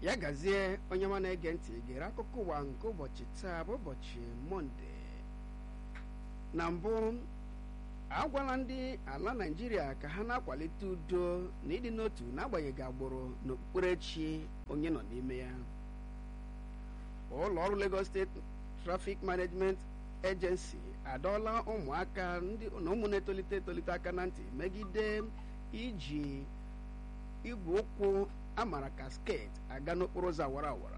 ya gazie onye ma na-ege ntị gere akụkọ ụwa nke ụbọchị taa bụ ụbọchị mọnde na mbụ agwala ndị ala naijiria ka ha na-akwalite udo na ịdị n'otu n'agbanyeghị agbụrụ na okpukperechi onye nọ n'ime ya ụlọ ọrụ Lagos steeti Traffic Management Agency adọọla ụmụaka na ụmụ na-etolite etolite aka na ntị megide iji igwe ụkwụ amara ka sket aga n'okporo ụzọ awara awara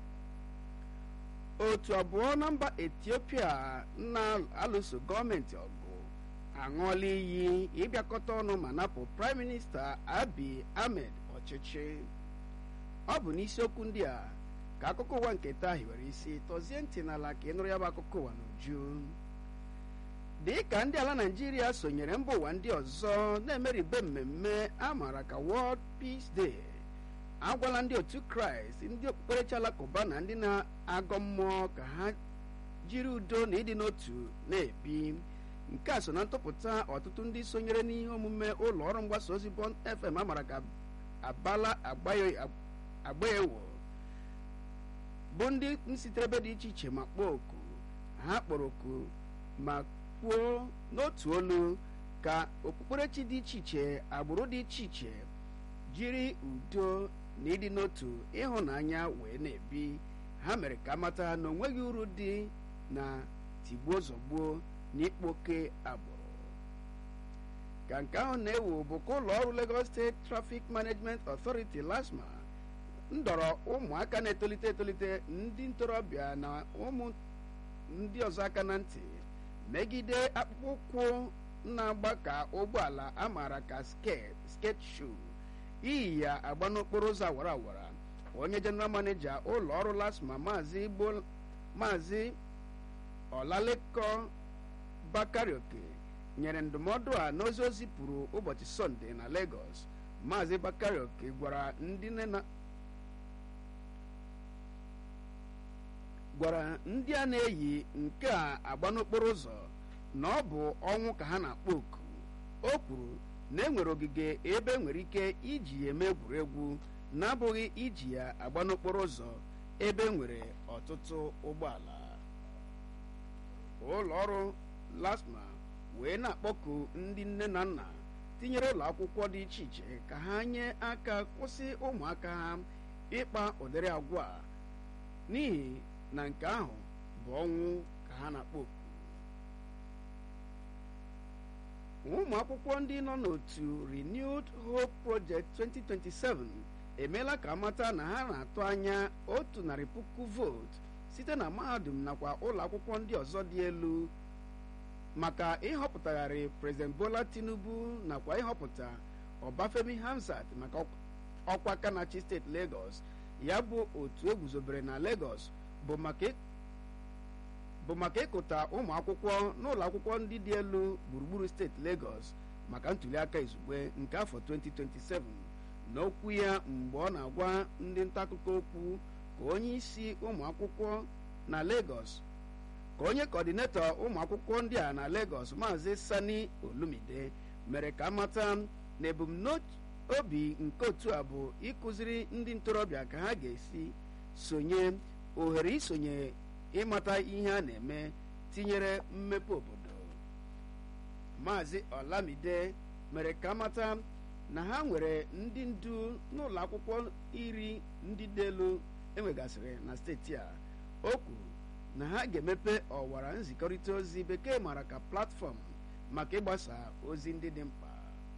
otu abụọ na mba etiopia na-alụso gọọmenti ọgụ aṅụọla iyi ịbịakọta ọnụ ma napụ praịm minista abi ahmed ọchịchị ọ bụ n'isiokwu ndị a ka akụkọ ụwa nke taa hiwere isi tọzie ntị n'ala ka ị nụrụ ya bụ akụkọ ụwa n'uju dị ka ndị ala naijiria sonyere mba ụwa ndị ọzọ na-emeribe mmemme a maara ka World Peace Day agwala ndị otu kraịst ndị okpukperechi alakụba na ndị na-agọ mmụọ ka ha jiri udo na ịdị n'otu na-ebi nke a so na ntụpụta ọtụtụ ndị sonyere n'ihe omume ụlọ ọrụ mgbasa ozi Bond FM amara ka abala agbaewo bụ ndị sitere ebe dị iche iche ma kpọọ oku ha kpọrọ oku ma kwuo n'otu olu ka okpukperechi dị iche iche agbụrụ dị iche iche jiri udo na ịdị n'otu ịhụnanya wee na-ebi ha mere ka amata na onweghị uru dị na tigbuo zọgbuo na ịkpoke agbụrụ ka nke ahụ na-ewu bụ ka ụlọ ọrụ Lagos State Traffic Management Authority LASMA ndọrọ ụmụaka na-etolite etolite ndị ntorobịa na ụmụ ndị ọzọ aka na ntị megide akpụkpọ ụkwụ na-agba ka ụgbọala amaara ka sket shoe iyi ya agba n'okporo ụzọ awara awara onye jeneral maneja ụlọ ọrụ lasma maazị igbo maazị ọlaleko bakarioke nyere ndụmọdụ a n'ozi o zipụrụ ụbọchị sọnde na Lagos maazị bakarioke gwara ndị na gwara ndị a na-eyi nke a agba n'okporo ụzọ na ọ bụ ọnwụ ka ha na-akpọ oku o kwuru na enwere ogige ebe enwere ike iji ya eme egwuregwu na-abụghị iji ya agba n'okporo ụzọ ebe enwere ọtụtụ ụgbọala ụlọ ọrụ lasma wee na-akpọku ndị nne na nna tinyere ụlọ akwụkwọ dị iche iche ka ha nye aka kwụsị ụmụaka ha ịkpa ụdịrị agwa n'ihi na nke ahụ bụ ọnwụ ka ha na-akpọ oku ụmụ akwụkwọ ndị nọ n'otu Renewed Hope Project 2027 emeela ka amata na ha na-atụ anya otu narị puku vootu site na mahadum nakwa ụlọ akwụkwọ ndị ọzọ dị elu maka ịhọpụtagharị President Bola Tinubu nakwa ịhọpụta Ọbafemi Hamzat maka ọkwa Kanachi steeti Lagos ya bụ otu eguzobere na Lagos bụ maka ịkụta ụmụ akwụkwọ n'ụlọ akwụkwọ ndị dị elu gburugburu steeti Lagos maka ntuliaka izugbe nke afọ 2027 n'okwu ya mgbe ọ na-agwa ndị nta akụkọ okwu ka onye isi ụmụ akwụkwọ na Lagos ka onye kọdinetọ ụmụ akwụkwọ ndị a na Lagos maazị Sani Olumide mere ka amata na ebumnobi nke otu a bụ ịkụziri ndị ntorobịa ka ha ga-esi sonye ohere isonye ịmata ihe a na-eme tinyere mmepe obodo maazị Olamide mere ka amata na ha nwere ndị ndu n'ụlọ akwụkwọ iri ndị dị elu enwegasịrị na steeti a o kwuru na ha ga-emepe ọwara nzikọrịta ozi bekee mara ka platfọm maka ịgbasa ozi ndị dị mkpa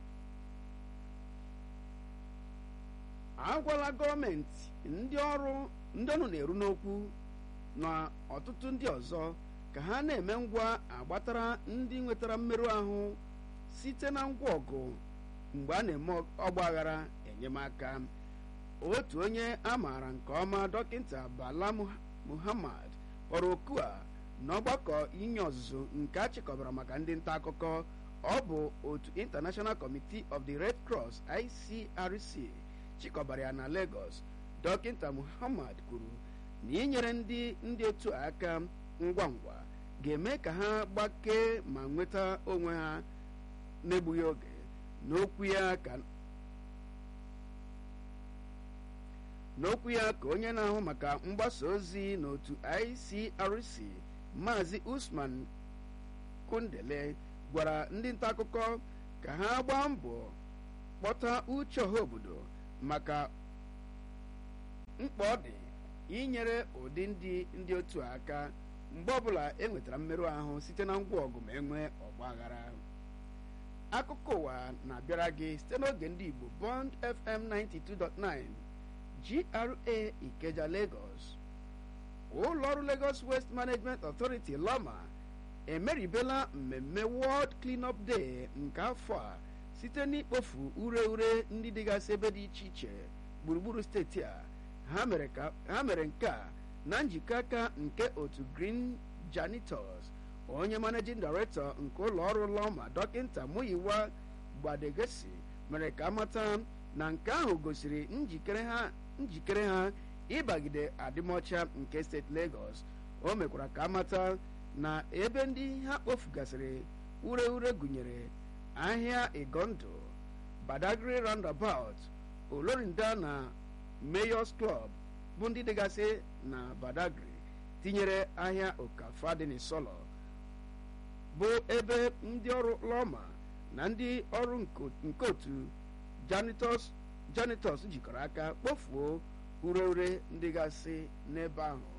agwala gọọmenti ndị ọrụ ndị ọnụ na-eru n'okwu na ọtụtụ ndị ọzọ ka ha na-eme ngwa agbatara ndị nwetara mmerụ ahụ site na ngwa ọgụ mgbe a na-eme ọgba aghara enyemaka otu onye a maara nke ọma dọkịta Bala Muhammad kpọrọ oku a n'ọgbakọ inye ọzụzụ nke a chịkọbara maka ndị nta akụkọ ọ bụ otu International Committee of the Red Cross ICRC chịkọbara ya na Lagos dọkịta Muhammad kwuru na inyere ndị ndị otu aka ngwa ngwa ga-eme ka ha gbakee ma nweta onwe ha n'egbughị oge n'okwu ya ka n'okwu ya ka onye na-ahụ maka mgbasa ozi n'otu icrc maazị usman kundele gwara ndị nta akụkọ ka ha gbaa mbọ kpọta uche ọha obodo maka mkpa ọ dị inyere ụdị ndị ndị otu aka mgbe ọbụla e nwetara mmerụ ahụ site na ngwa ọgụ ma enwee ọgba aghara akụkọ ụwa na-abịara gị site n'oge ndị igbo bond fm 92.9 gra ikeja lagos ụlọọrụ lagos west management authority lama emeribela mmemme world cleanup day nke afọ a site n'ikpofu ure ure ndị dịgasị ebe dị iche iche gburugburu steeti a ha mere nke a na njikọ aka nke otu green janitors onye managing director nke ụlọ ọrụ lọma dọkịta muyiwa gbadegesi mere ka amata na nke ahụ gosiri njikere ha njikere ha ịbagide adịmọcha nke steeti Lagos o mekwara ka amata na ebe ndị ha kpofugasịrị ure ure gụnyere ahịa igondo badagry roundabout olorinda na mayors club bụ ndị dịgasị na badagry tinyere ahịa okafa dị n'isolo bụ ebe ndị ọrụ lọma na ndị ọrụ nke otu janitors janitors jikọrọ aka kpofuo ure ure ndị gasị n'ebe ahụ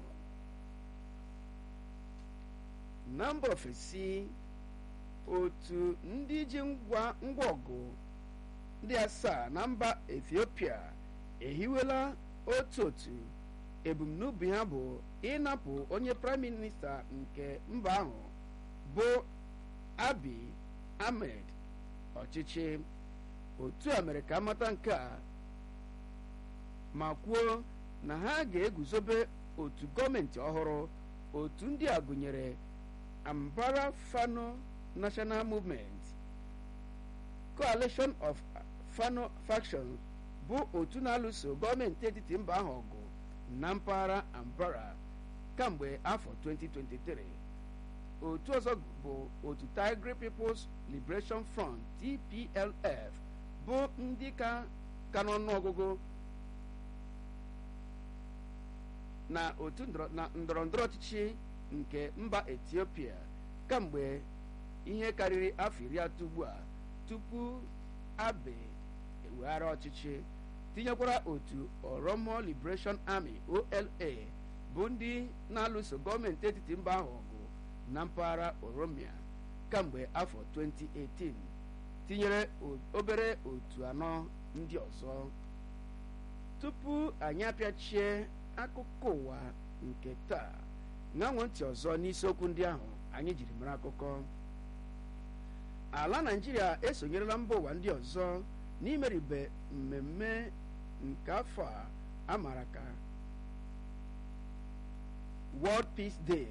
na mba ofesi otu ndị ji ngwa ngwa ọgụ ndị asaa na mba ethiopia ehiwela otu otu ebumnobi ha bụ ịnapụ onye praịm minista nke mba ahụ bụ abi ahmed ọchịchị otu a mere ka amata nke a ma kwuo na ha ga-eguzobe otu gọọmenti ọhụrụ otu ndị a gụnyere ambara fano national movement coalition of fano factions bụ otu na-alụso gọọmenti etiti mba ahụ ọgụ na mpaghara ambara kamgbe afọ 2023 otu ọzọ bụ otu tigray people's liberation front tplf bụ ndị ka ka n'ọnụọgụgụ na otu ndọrọ ndọrọ ọchịchị nke mba etiopia kamgbe ihe karịrị afọ iri atọ ugbu a tupu abe eweghara ọchịchị tinyekwara otu oromo liberation army ola bụ ndị na-alụso gọọmenti etiti mba ahụ ọgụ na mpaghara oromia kamgbe afọ 2018 tinyere obere otu anọ ndị ọzọ tupu anyị apịachie akụkọ ụwa nke taa ṅanwe ntị ọzọ n'isiokwu ndị ahụ anyị jiri mara akụkọ ala naijiria esonyerela mba ụwa ndị ọzọ n'imeribe mmemme nke afọ a amara ka world peace day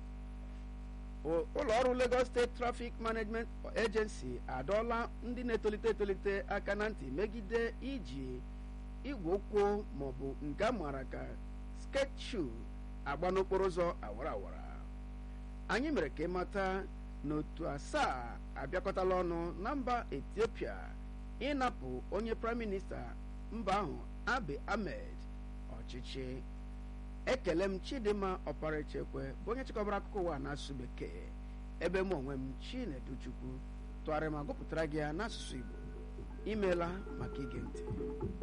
ụlọ ọrụ lagos steeti traffic management agency adọọla ndị na-etolite etolite aka na ntị megide iji igwe ụkwụ maọbụ nke a maara ka skate shoe agba n'okporo ụzọ awara awara anyị mere ka ịmata na otu asaa abịakọtala ọnụ na mba etiopia ịnapụ onye praịm minista mba ahụ abi ahmed ọchịchị ekele m chidimma ọparachekwe bụ onye chịkọbara akụkọ ụwa n'asụsụ bekee ebe m onwe m chineduchukwu tụgharịa ma gụpụtara gị ya n'asụsụ igbo imeela maka ige ntị